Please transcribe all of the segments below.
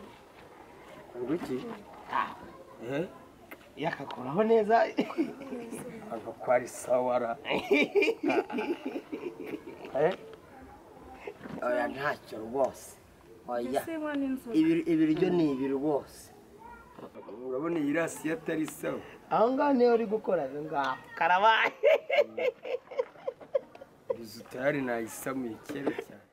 akunda iki Eh, yakakoraho neza hano kwa risawara Eh, oya ntacyo rwose oya mbese mwana inzoga ibiri- ibiryo ni ibiri rwose urabona iyi rasi atari sawa aho ngaho niyo uri gukora aho ngaho karabaye bizutari nayisamuye kera cyane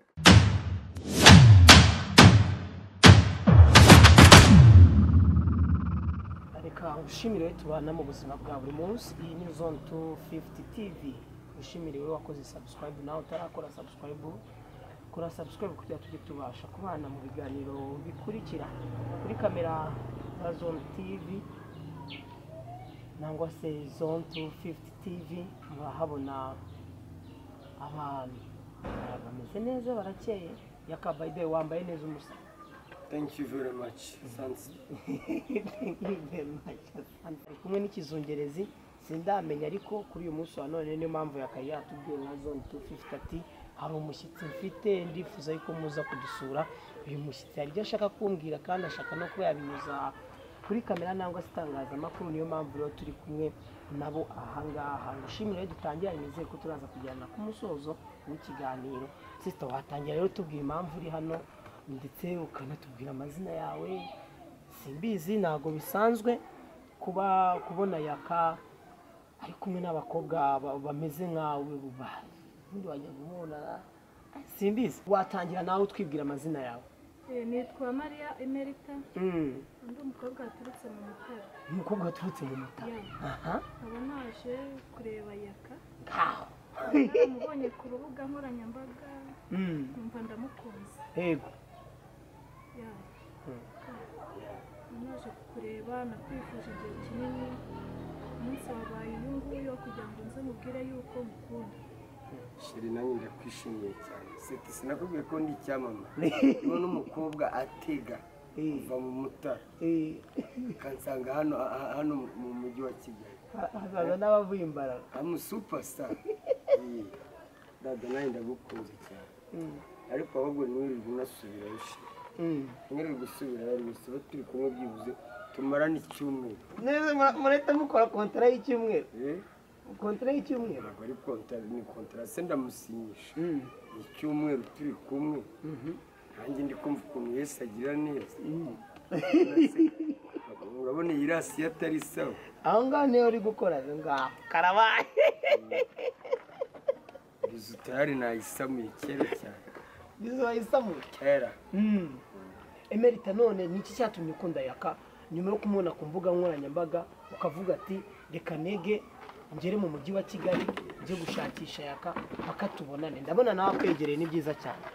reka ushimire we tubana mu buzima bwa buri munsi iyi ni zone tu fifuti tivi ushimire we wakoze sabusikarayibu nawe utarakora sabusikarayibu kora sabusikarayibu kugira tujye tubasha kubana mu biganiro bikurikira kuri kamera za zone tivi nangwa se zone tu fifuti tivi murahabona abantu bameze neza barakeye yakabayide wambaye neza umusa thank you very much sansi ari kumwe n'ikizungerezi sindamenya ariko kuri uyu munsi wa none niyo mpamvu yakaye yatubwiye nka zone tu fifiti ati hari umushyitsi mfite ndifuza yuko muza kudusura uyu mushyitsi hari ibyo ashaka kumbwira kandi ashaka no kuba yabinyuza kuri kamera nangwa se itangazamakuru niyo mpamvu rero turi kumwe nabo ahangaha ngushimire dutangira nizeye ko turaza kujyana ku musozo w'ikiganiro sisita watangira rero tubwira impamvu uri hano ndetse ukanatubwira amazina yawe simbizi ntabwo bisanzwe kuba kubona yaka ari kumwe n'abakobwa ba- bameze nkawe buba ubundi wajya kumubona simbizi watangira nawe utwibwira amazina yawe Eh, nitwa mariya emerita Mm. undi umukobwa waturutse mu mutara umukobwa waturutse mu mutara Yeah. aha nkaba naje kureba yaka ngaho mubonye ku rubuga nkoranyambaga Mm. numva ndamukunze yego Yeah. Mm. naje kureba nakwifuje igihe kinini umunsi wabaye uyu nguyu wo kugira ngo nze mubwire yuko mukunda sheri nanjye ndakwishimiye cyane seti sinakubwiye ko ndi icyamamare niba n'umukobwa atega Eh, kuva mu mutara eh. akansanga hano aha- hano mu mujyi wa kigali Ha- hazaza n'abavuye imbaraga amu supasita dada nanjye ndagukunze cyane Mm. ariko ahubwo ntiwirirwe unasubirayo sheri Mm. ntiwirirwe usubirayo gusa tuba turi kumwe byibuze tumarane icyumweru neza mura- murahita mukora kontara y'icyumweru Eh, kontara y'icyumweru ntabwo ari kontara ni kontara se ndamusinyisha Mm. ni icyumweru turi kumwe Mhm. nanjye ndi kumva ukuntu yesu agira neza Mm. urabona iyi rasi atari sawa aho ngaho niyo uri gukora aho ngaho karabaye bizutari nayisamuye kera cyane bizaba isamuye kera emerita none ni iki cyatumye ukunda yaka nyuma yo kumubona ku mbuga nkoranyambaga ukavuga ati reka nege ngere mu mujyi wa kigali njye gushakisha yaka paka tubonane ndabona nawe akwegereye ni byiza cyane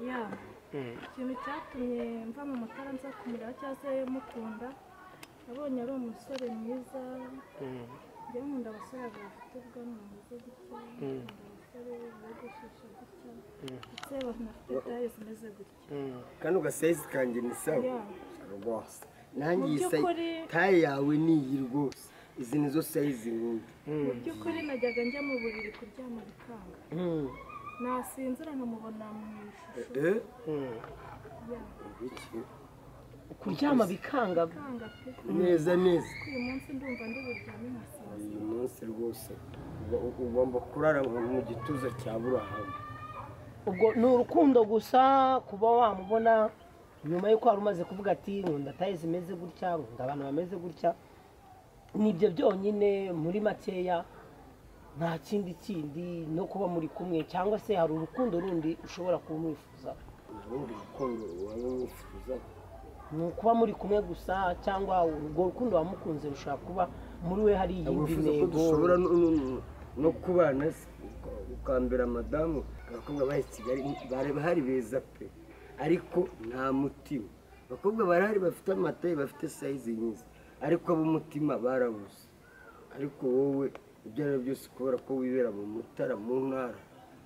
Yeah. ikintu cyatumye mva mu mutara nza kumureba cyangwa se mukunda nabonye ari umusore mwiza njyewe nkunda abasore bafite ubwanwa bumeze gutya nkunda abasore bogoshesha gutya ndetse banafite taye zimeze gutya kandi ugasayizi kanjye ni sawa Yeah. rwose nanjye Mu iyi sayi by'ukuri- taye yawe ni iyi rwose izi ni zo sayizi nkunda mu by'ukuri najyaga njya mu buriri kuryama bikanga nasinzira nkamubona mu ishusho Eh, yeah. iki? kuryama bikanga bikanga pe neza neza uyu munsi ndumva ndi buryame nkasinzira uyu munsi rwose uba- ugomba kurara mu gituza cya burahamu ubwo ni urukundo gusa kuba wamubona nyuma y'uko wari umaze kuvuga ati nkunda taye zimeze gutya nkunda abantu bameze gutya nibyo byonyine muri makeya nta kindi kindi no kuba muri kumwe cyangwa se hari urukundo rundi ushobora kuba umwifuza ubundi rukundo waba wifuza ni ukuba muri kumwe gusa cyangwa urwo rukundo wamukunze rushobora kuba muri we hari iyindi wifuza ko ntego dushobora no- no- no- no kubana se uka- ukambera madamu abakobwa bari i kigali bari bahari beza pe ariko nta mutima abakobwa barahari bafite amataye bafite sayizi nyiza ariko ab'umutima barabuze ariko wowe ibyo ari byo byose kubera ko wibera mu mutara mu ntara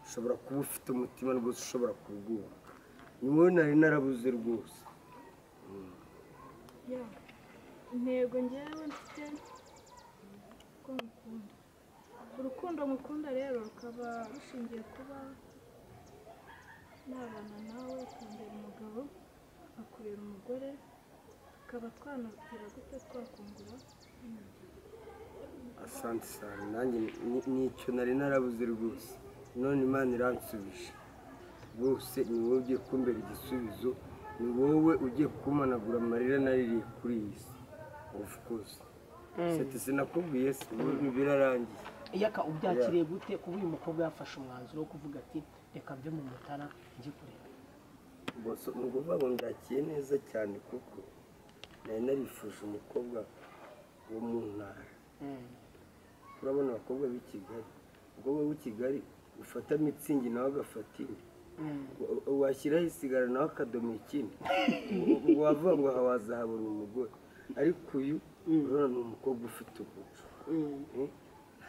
ushobora kuba ufite umutima rwose ushobora kubwubaka ni wowe nari narabuze rwose Yeah. intego ngewe mfite ko mukunda urukundo mukunda rero rukaba rushingiye kuba nabana nawe ukambera umugabo tukaba twanatera gute twakungura asante cyane nanjye ni- nicyo nari narabuze rwose none imana iransubije rwose ni wowe ugiye kumbera igisubizo ni wowe ugiye kumanagura amarira naririye kuri iyi si of course sete sinakubwiye si ubu birarangiye iyaka ubyakiriye gute kuba uyu mukobwa yafashe umwanzuro wo kuvuga ati reka mve mu mutara njye kureba bose ni ukuvuga ngo ndakiye neza cyane kuko nari narifuje umukobwa wo mu ntara turabona abakobwa b'i kigali umukobwa w'i kigali ufata mitsingi nawe agafata ine Wa- washyiraho isigara nawe akadomo ikindi ngo wavuga ngo aha wazahabura umugore ariko uyu urabona ni umukobwa ufite umuco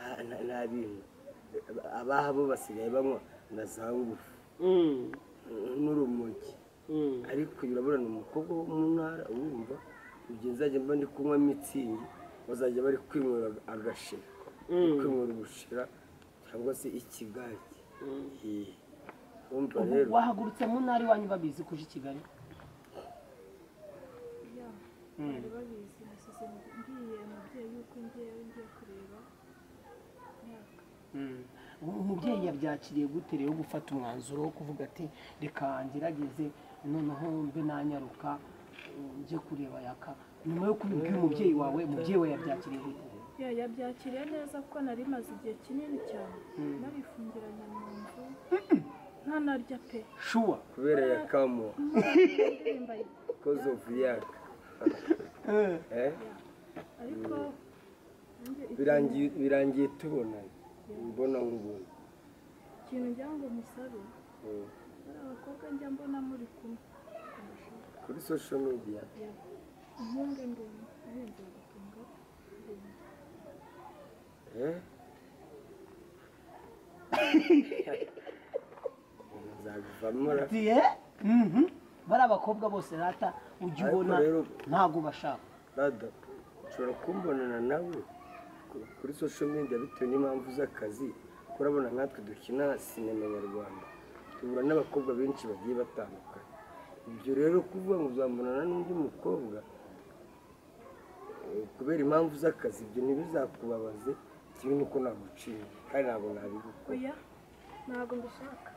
Eh, nta- nta- nta bintu abaha bo basigaye banywa na za ngufu eh, n'urumogi ariko uyu urabona ni umukobwa wo mu ntara wumva igihe nzajya mba ndi kunywa mitsingi bazajya bari kwinywera agashira kwinywera ubushira cyangwa se ikigage Eh, urumva ubu rero wahagurutse mu ntara iwanyu babizi kuje i kigali ya bari babizi nasize mbwiye umubyeyi yuko ngewe ngiye kureba myaka umubyeyi yabyakiriye gute rero gufata umwanzuro wo kuvuga ati reka ngerageze noneho mbe nanyaruka eh, njye kureba yaka nyuma yo kubibwira umubyeyi wawe umubyeyi we yabyakiriye gute ya yabyakiriye neza kuko nari maze igihe kinini cyane narifungiranye mu nzu ntanarya pe shuwa kubera yakamo indirimbo koze ofu yaka Eh, ariko nanjye birangiye birangiye tubonanye mbona nk'ubuntu ikintu ngira ngo musabe Eh, bari abakobwa njya mbona muri kumwe kuri social media Ya. impungenge ndende ahenze bagatunga ndende Eh? nzabivamo ra- ati "Eh, mhm." bari abakobwa bose rata ujya Ariko ubona rero- ntabwo bashaka rada ushobora kumbonana nawe ku- kuri social media bitewe n'impamvu z'akazi kuko urabona nkatwe dukina sinema nyarwanda duhura n'abakobwa benshi bagiye batandukanye ibyo rero kuvuga ngo uzambonana n'undi mukobwa eh, kubera impamvu z'akazi ibyo ntibizakubabaze kimwe n'uko naguciye kandi ntabwo nabigukora oya ntabwo mbishaka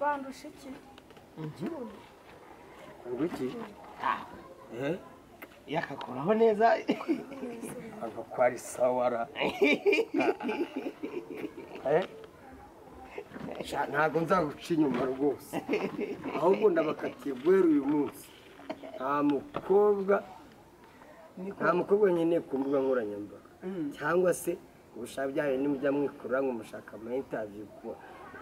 bandusha iki ikibuno ngo iki eh yakakoraho neza ntabwo kwari sawara Eh? Sha, ntabwo nzaguca inyuma rwose ahubwo ndabakatiye guhera uyu munsi nta mukobwa nta mukobwa nkeneye ku mbuga nkoranyambaga cyangwa se ubushaka byayo nimujya mwikurura ngo mushaka amayintaviyu ku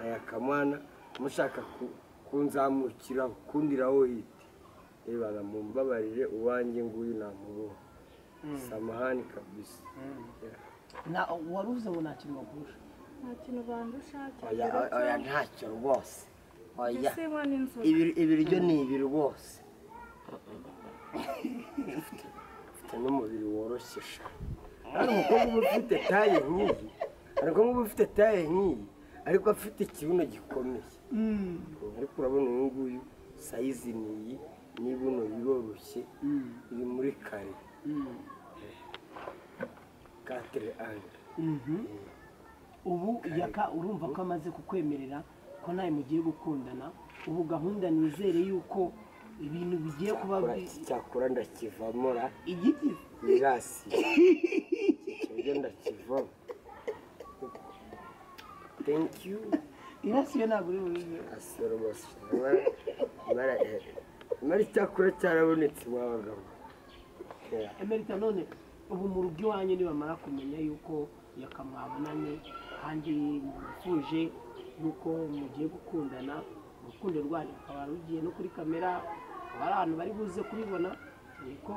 aya kamana mushaka ku- kunzamukira kundiraho hiti reba mumbabarire uwanjye nguyu namubonye samahani kabisa Yeah. na wari uvuze ngo nta kintu bagurusha nta kintu bandusha oya oya, oya ntacyo rwose oya mbese nkwa n'inzoga ibiri- ibiryo ni ibiri rwose Ufite- ufite n'umubiri woroshye sha hari umukobwa uba ufite taye nk'iyi hari umukobwa uba ufite taye nk'iyi ariko afite ikibuno gikomeye ariko urabona uyu nguyu sayizi ni iyi n'ibuno biroroshye iri muri kare katere anje ubu yaka urumva ko amaze kukwemerera ko nawe mugiye gukundana ubu gahunda nizere yuko ibintu bigiye kuba Cyakora- bi- cyakora ndakivamo ra igigize irasi ibyo ndakivamo thank you irasiye ntabwo uri bubibe asoromasi mara icyakora cyarabonetse wabagabo emerita none ubu mu rugo iwanyu nibamara kumenya yuko yakamwabonanye kandi mufuje yuko mugiye gukundana urukundo rwanyu rukaba rugiye no kuri kamera akaba ari ahantu bari buze kubibona ariko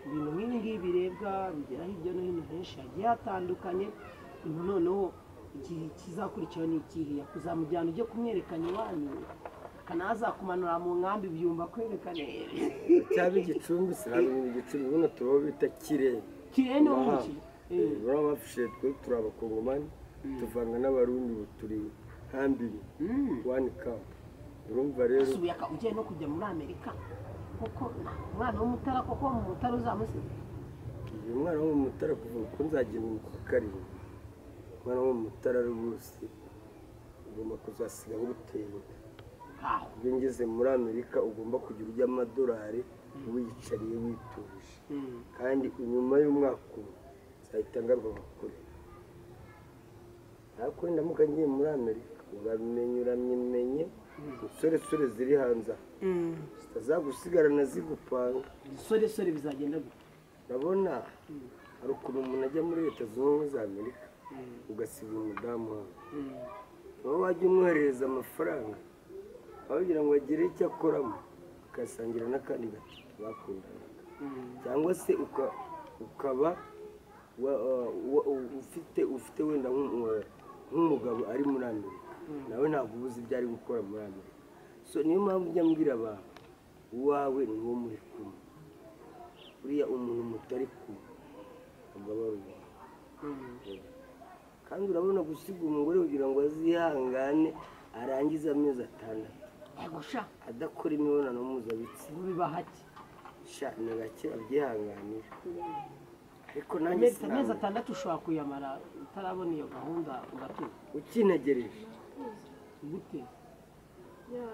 ibintu nk'ibi ngibi birebwa bigera hirya no hino henshi hagiye hatandukanye ubu noneho igihe kizakurikiraho ni ikihe kuzamujyana ujye kumwerekana iwanyu akanazakumanura mu nkambi byumva kwerekane cyaba igicumbi sinabimenya igicumbi buno turaho bita kirere kirene wo mu ki- Eh. uraba bafashije twe turi abakongomani tuvanga n'abarundi ubu turi nkambiri wani kapu urumva rero usuye ugiye no kujya muri amerika kuko umwana w'umutara koko mu mutara uzamusiga uyu mwana wo mu mutara kuva uko nzagira umutwe karindwi umwana wo mu mutara rwose ugomba kuzasigaho ubuteye aho iyo ngeze muri amerika ugomba kugira ujya amadolari wiyicariye wituje kandi inyuma y'umwaka umwe nzahita ngaruka bakure ariko ndamuka ngiye muri amerika urabimenya uramenye insoresore ziri hanze aha zitazagusigarana zigupanga ibisoresore bizagenda gute urabona hari ukuntu umuntu ajya muri leta zunze ubumwe za amerika ugasiga umudamu wawe wowe wajya umwoherereza amafaranga ababwira ngo agire icyo akoramo ukasangira n'akandi gato bakundana cyangwa se uka- ukaba wa- wa- wa- ufite ufite wenda nk'umu- nk'umugabo ari muri amerika nawe ntabwo ubuze ibyo ari gukora muri amerika so niyo mpamvu ujya mbwira abantu uwawe ni uwo muri kumwe uriya umuntu mutari kumwe aba ari uwawe kandi urabona gusiga umugore kugira ngo azihangane arangize amezi atandatu bagusha adakora imibonano mpuzabitsina ubu biba hake sha ni gake babyihanganira ariko nanjye amezi amezi sinabona atandatu ushobora kuyamara utarabona iyo gahunda ugatuza ukinegereje gute ya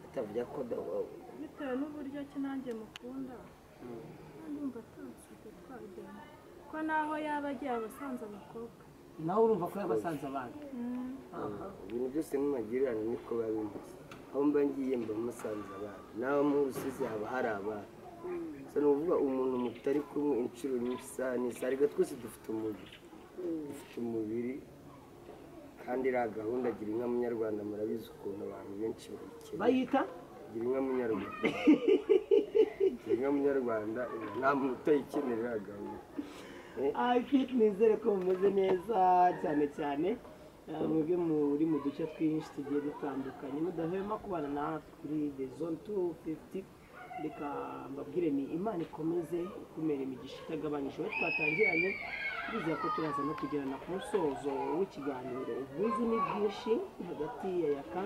atavuga ko da- bitewe n'uburyo ki nanjye mukunda ndumva atansize twagenda ko naho yaba agiye aba asanze abakobwa nawe urumva ko yabasanze abandi Mm. ibintu byose n'amagirane niko biba bimeze aho mba ngiye mba musanze abantu naho mu rusizi haba hari abantu gusa ni ukuvuga umuntu mutari kumwe inshuro nyinshi isaha n'isaha ariko twese dufite umubiri dufite umubiri kandi iriya gahunda gira inka munyarwanda murabizi ukuntu abantu benshi bayikeneye bayita gira inka munyarwanda gira inka munyarwanda nta muntu utayikenera iriya gahunda ayifiti nizere ko mumeze neza cyane cyane eh, mwebwe muri mu duce twinshi tugiye dutandukanye mudahwema kubana natwe kuri the zone two fifty reka mbabwire ni imana ikomeze ikumere imigisha itagabanyije aho twatangiranye twizeye ko turaza no kugirana ku musozo w'ikiganiro ubwuzu ni bwinshi hagati ya yaka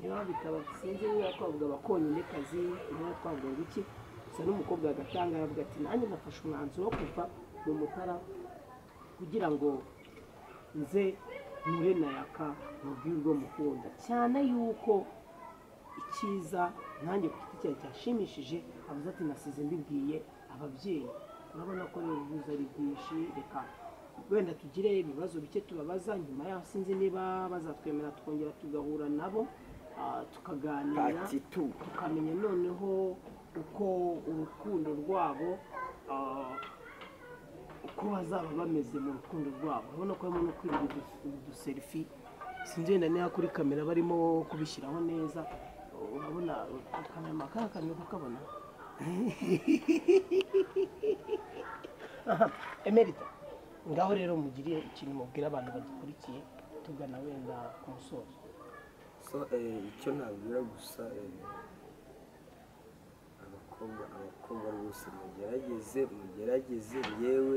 niba bitaba sinzi niba twavuga abakonyine kazi niba twavuga ngo iki gusa n'umukobwa agatanga aravuga ati nanjye nafashe umwanzuro wo kuva mu mutara kugira ngo nze nure na yaka mubwire urwo mukunda cyane yuko icyiza nanjye ku giti cyanjye cyashimishije avuze ati nasize mbibwiye ababyeyi urabona ko rero ubuza ari bwinshi reka wenda tugire ibibazo bike tubabaza nyuma yaho sinzi niba bazatwemera twongera tugahura nabo ah, tukaganira pati tu tukamenya noneho uko urukundo rwabo ah, uko bazaba bameze mu rukundo rwabo urabona ko harimo no kwirinda uduserifi sinzi wenda niba kuri kamera barimo kubishyiraho neza urabona akamera kaka kamera kukabona Aha, emerita ngaho rero mugiriye ikintu mubwira abantu badukurikiye tugana wenda ku musozo so eh, icyo nabwira gusa eh, abakobwa abakobwa rwose mugerageze mugerageze yewe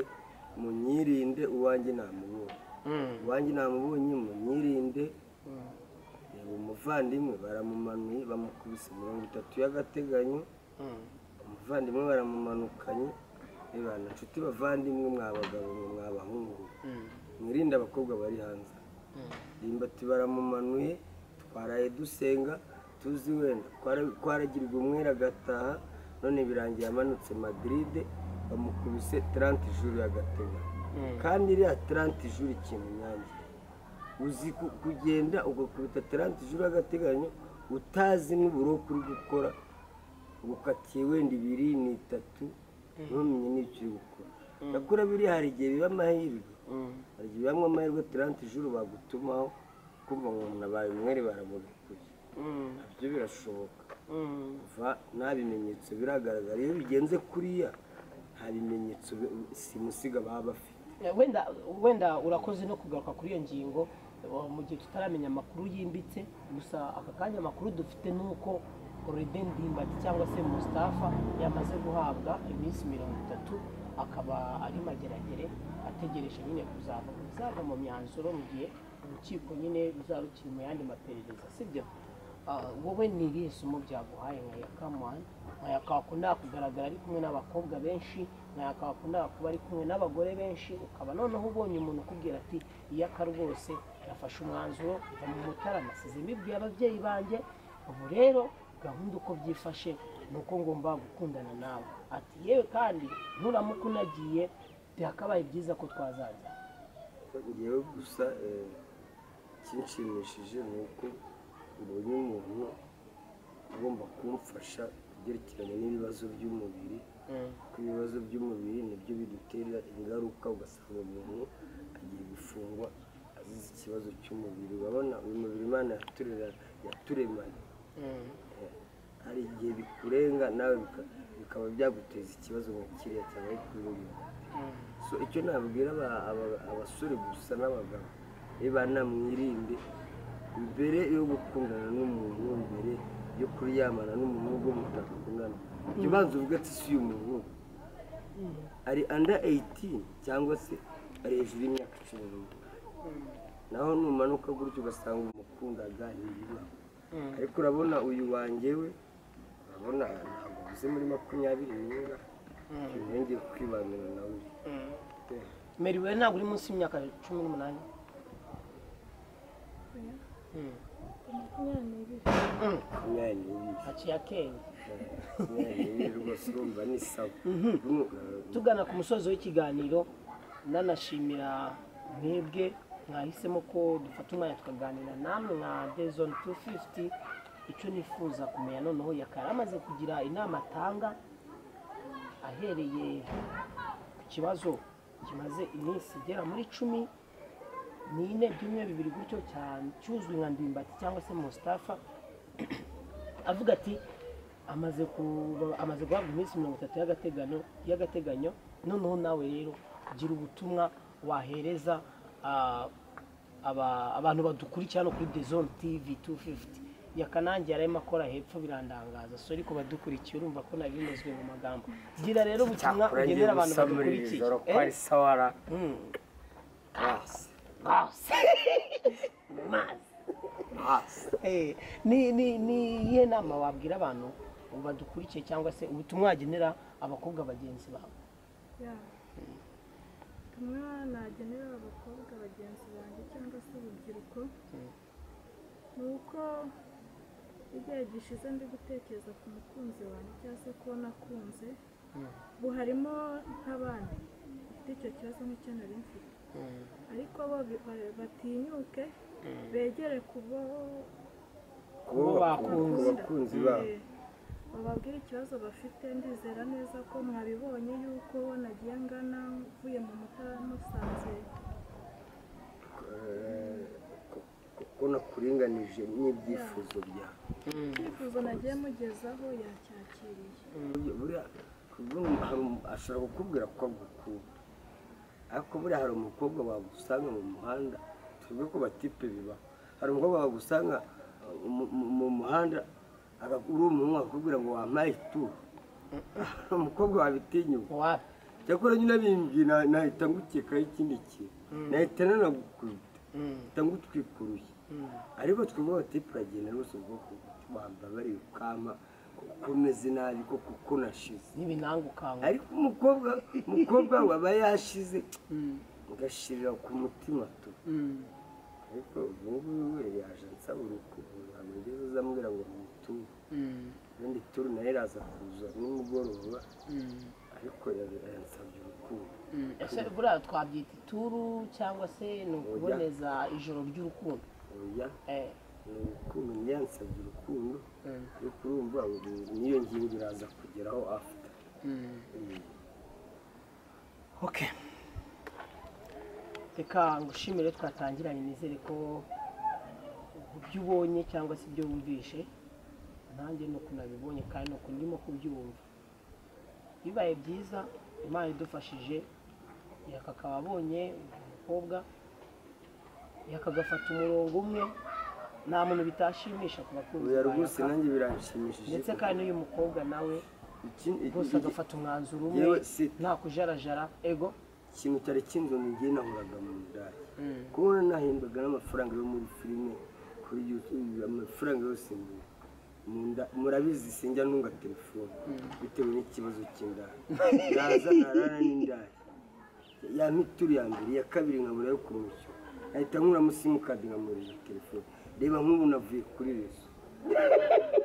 munyirinde uwanjye namubonye uwanjye namubonye munyirinde reba umuvandimwe baramumanuye bamukubise mirongo itatu y'agateganyo umuvandimwe baramumanukanye reba na nshuti bavandimwe mwabagabo mwe mwabahungu mwirinde abakobwa bari hanze ndimbati baramumanuye twaraye dusenga tuzi wenda Twara- twaragirwa umwere agataha none birangiye amanutse madiride bamukubise taranti juru y'agatega kandi iriya taranti juru ikintu nyange uzi ku- kugenda ugakubita taranti juru y'agateganyo utazi n'uburoku uri gukora gukatiye wenda ibiri ni itatu ntumenye n'icyo uri gukora nakora biriya hari igihe biba amahirwe hari igihe bamwe amahirwe taranti juru bagutumaho kumva ngo umuntu abaye umwere baramurekuye nabyo birashoboka va nta bimenyetso biragaragara iyo bigenze kuriya nta bimenyetso bi- simusiga baba bafite wenda wenda urakoze no kugaruka kuri iyo ngingo eh, mu gihe tutaramenya amakuru yimbitse gusa aka kanya amakuru dufite ni uko Oredin Ndimbati cyangwa se Mustafa yamaze guhabwa iminsi mirongo itatu akaba ari mageragere ategereje nyine kuzava bizava mu myanzuro mu gihe urukiko nyine ruzaba rukiri mu yandi maperereza sibyo ah, wowe ni irihe somo byaguhaye nka yakamani nka yakakunda kugaragara ari kumwe n'abakobwa benshi nka yakakunda kuba ari kumwe n'abagore benshi ukaba noneho ubonye umuntu ukubwira ati iyaka rwose yafashe umwanzuro kuva mu mutara nasize mbibwiye ababyeyi banjye ubu rero gahunda uko byifashe ni uko ngomba gukundana nawe ati yewe kandi nturamuka unagiye byakabaye byiza ko twazaza ngewe gusa eh, ikinshimishije ni uko mbonye umuntu ugomba kumfasha kubyerekeranye n'ibibazo by'umubiri kuko ibibazo by'umubiri nibyo bidutera ingaruka ugasanga umuntu agiye gufungwa azize ikibazo cy'umubiri urabona uyu mubiri imana yaturera- yaturemanye hari igihe bikurenga nawe bika- bikaba byaguteza ikibazo nka kiriya cyangwa kuyungura so icyo nabwira aba- aba- abasore gusa n'abagabo niba namwirinde mbere yo gukundana n'umuntu mbere yo kuryamana n'umuntu ubwo mutakundana jya ubanza uvuga ati si uyu muntu ari anda 18 cyangwa se ari hejuru y'imyaka cumi n'umwe naho numanuka gutyo ugasanga umukundaga ntibiba ariko urabona uyu wanjye we urabona ntabwo uzi muri makumyabiri n'imwe ntiyongeye kwibanira nawe meriwe ntabwo uri munsi y'imyaka cumi n'umunani Mm. makumyabiri n'ibiri Mm. makumyabiri n'ibiri haciye akenge makumyabiri n'ibiri rwose urumva ni sawa tugana ku musozi w'ikiganiro nanashimira mwebwe mwahisemo ko dufata umwanya tukaganira namwe nka dezone tu fifuti icyo nifuza kumenya noneho yakara amaze kugira inama atanga ahereye ku kibazo kimaze iminsi igera muri icumi n'ine byumwe bibiri gutyo cyane cyuzwi nka ndimbati cyangwa se mustafa avuga ati amaze kuba amaze guhabwa iminsi mirongo itatu y'agateganyo y'agateganyo noneho nawe rero gira ubutumwa wahereza ah, aba- abantu badukurikira hano kuri dezone tivi tu fifuti yakanangiye arimo akora hepfo birandangaza sori ko badukurikiye urumva ko nari binozwe mu magambo gira rero ubutumwa cyakora ngiye ugenera abantu gusa muri iri badukurikiye joro ko Eh? ari sawa ra Mm. hasi Mazi. hasi Eh, ni ni ni iyihe nama wabwira abantu badukurikiye cyangwa se ubutumwa wagenera abakobwa bagenzi bawe ya kamwe nagenera abakobwa bagenzi banjye cyangwa se urubyiruko ni uko igihe gishize ndi gutekereza ku mukunzi wanjye cyangwa se kuba nakunze ubu harimo nk'abandi bafite icyo kibazo nk'icyo nari mfite ariko bo bi- ba- batinyuke begere ku bo Kuba bakunze. ku bakunzi babo Eh, bababwire ikibazo bafite ndizera neza ko mwabibonye yuko nagiye ngana mvuye mu mutara musanze Eh, ko- ko- ko nakuringanije n'ibyifuzo byawe icyifuzo nagiye mugezaho yacyakiriye Burya- burya kubwo- hari umu- ashobora kukubwira ko agukunda ariko buriya hari umukobwa wagusanga mu muhanda tuvuge ko batipe bibaho hari umukobwa wagusanga uh, mu- mu- mu muhanda aga- uri umuhungu akakubwira ngo wampaye ituru hari umukobwa wabitinyuka wapi cyakora nyine bimbwiye na- nahita ngukekaho ikindi kintu nahita nanagukubita nahita ngutwika urushyi ariko twebwe abatipe uragenda rwose ubwoko bambabariye ukama ko umeze nabi ko kuko nashize n'ibinanga ukanga ariko umukobwa umukobwa waba yashize ugashirira ku mutima tu ariko ubungubu we yaje ansaba urukundo ntabwo ngeze uzambwira ngo muture ubundi turu nayo iraza kuza nimugoroba ariko ya- yansabye urukundo ese buriya twabyita ituru cyangwa se ni ukuboneza ijoro ry'urukundo oya Eh, ni urukundo niyo yansabye urukundo ariko urumva ubu niyo ngingo iraza kugeraho afite okay reka ngushimire twatangiranye nizere ko ibyo ubonye cyangwa se ibyo wumvishe nanjye ni uko nabibonye kandi ni uko ndimo kubyumva bibaye byiza imana idufashije yaka akaba abonye umukobwa yakagafata umurongo umwe nta muntu bitashimisha ku bakunzi oya ba rwose Yaka. nanjye biranshimishije ndetse kandi n'uyu mukobwa nawe Iki- iki- rwose iki- agafata umwanzuro yewe umwe si- nta kujarajara ego ikintu cyari kinzonogeye nahoraga mu ndaya kubona nahembwaga n'amafaranga yo muri filime ku kuri yutu- amafaranga yose mu- mu nda- murabizi sinjya ntunga telefone bitewe n'ikibazo cy'indaya naza narara n'indaya ya mituru ya mbere iya kabiri nkabura yo kumushyo nahita nkuramo simukadi nkamurira telefone reba nk'ubu navuye kuri rezo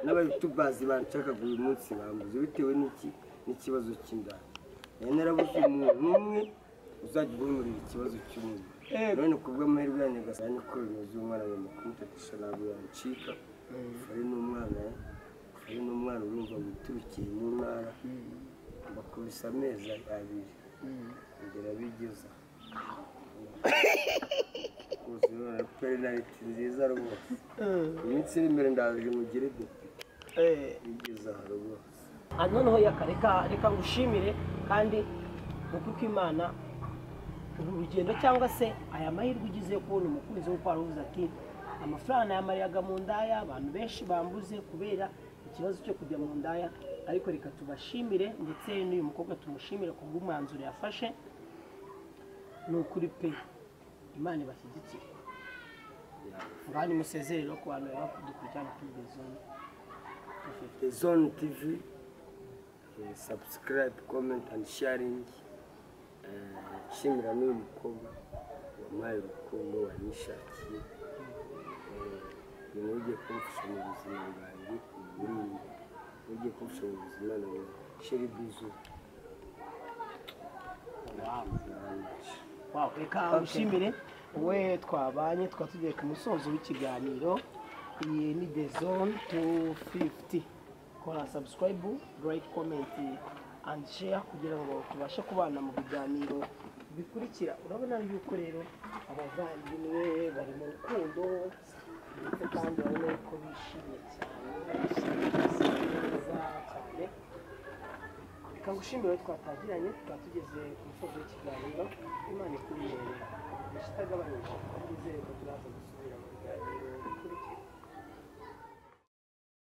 n'abayutubazi banshakaga uyu munsi bambuze bitewe n'iki n'ikibazo cy'indaya nari narabuze umuntu umwe uzajya ubumurira ikibazo cy'umuntu none ku bw'amahirwe ya nyagasani niko bimeze umwana agomba kumutatisha ntabwo yancika fari n'umwana eh? fari n'umwana urumva witurukiye mu ntara bakubise amezi abiri kugera bigeza perenariti nziza rwose iminsi iri imbere ndaje mugire dute bigeza aha rwose Ah, noneho yaka reka reka ngushimire kandi ni uko uko imana uru rugendo cyangwa se aya mahirwe ugize yo kubona umukunzi wo kwari uvuze ati amafaranga nayamariraga mu ndaya abantu benshi bambuze kubera ikibazo cyo kujya mu ndaya ariko reka tubashimire ndetse n'uyu mukobwa tumushimire ku bw'umwanzuro yafashe ni ukuri pe imana ibashyigikire ngaho nimusezerere no ku bantu bari bakudukurikirana kuri bezone zone tv eh, subscribe comment and sharing Eh, nshimira n'uyu mukobwa wampaye urukundo wanishakiye ibintu ugiye kumfasha mu buzima bwanjye uburundi ugiye kumfasha mu buzima nawe sheri bizu wawe Wow, reka ushimire we twabanye twaba tugiye ku musozo w'ikiganiro iyi ni the zone 250 kora subscribe like comment and share kugira ngo tubashe kubana mu biganiro bikurikira urabona yuko rero abavandimwe bari mu rukundo ndetse kandi urabona yuko bishimye cyane bishimye neza cyane reka ngushimire aho twatangiranye tukaba tugeze ku musozo w'ikiganiro imana ikubiyere ishitagabanije twizere ko turaza gusubira